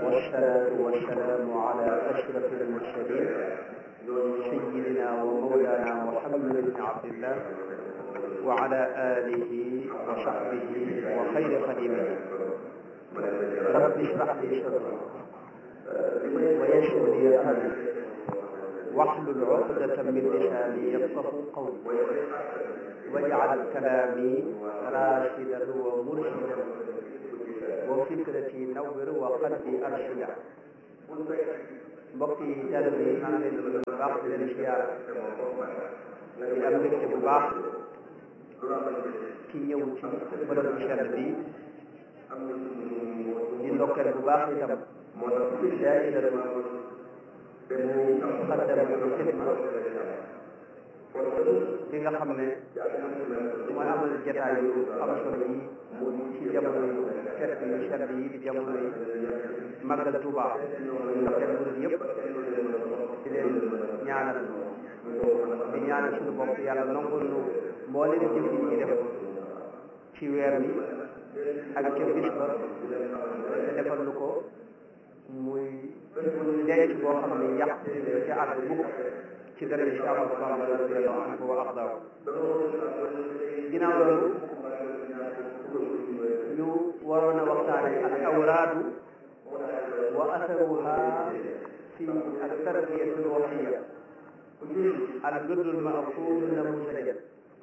والصلاة والسلام على أشرف المرسلين سيدنا ومولانا محمد بن عبد الله وعلى آله وصحبه وخير خديمه رب اشرح لي صدري ويسر لي أمري واحلل عقدة من لساني يفقه قولي واجعل كلامي راشدا ومرشدا وفكرتي نور وقلبي أرشدا mbokk yi jàll bi maa ngi leen di bu baax di leen siyaara di am mbégte bu baax ci ñëw ci bërëb bu sell bi di ndokkeel bu baax itam daayira mu xaddamatu xidma bi nga xam ne mooy amal jataay yu am solo yi ci jamono yu fekk yu sell yi di jamono yi màggal Tuuba ndokkeel murid yëpp di leen ñaanal di ñaanal suñu bopp yàlla nangul nu mboolem jëf yi ñuy def ci weer wi ak ca bis ba te defal nu ko muy denc boo xam ne yàq ca àgg mukk ci dara ci Ahmadu Bamba radiyallahu anhu wa ardaahu ginnaaw loolu ñu waroon a waxtaane al awraadu wa asaruha fi al tarbiyati al ruhiyya al wirdul ma'xuud namuusajan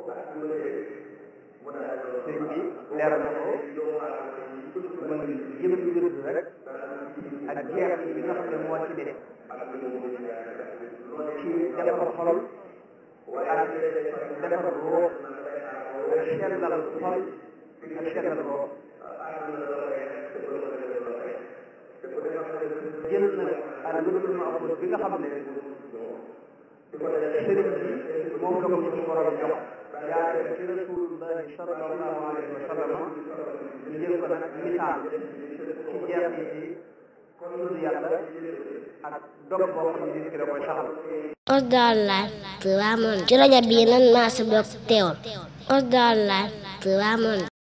sëriñ bi leeral na ko muy jëm wird rek ak jeex yi nga xam ne moo ci ne ci defar xol ak defar ruux ak sellal xol ak sellal ruux jël na al wirdul ma'xuud bi nga xam ne sëriñ bi moom la ko ci borom jox jaare ci rasulullahi sallallahu alayhi wa sallam ñu jël ko nag misaal ci jeex yi tudd yàlla ak dog boo xam ne nit ki da koy saxal Osdar Live Ramon ci rajo bii nan maa sa bokk teewal Osdar Live Ramon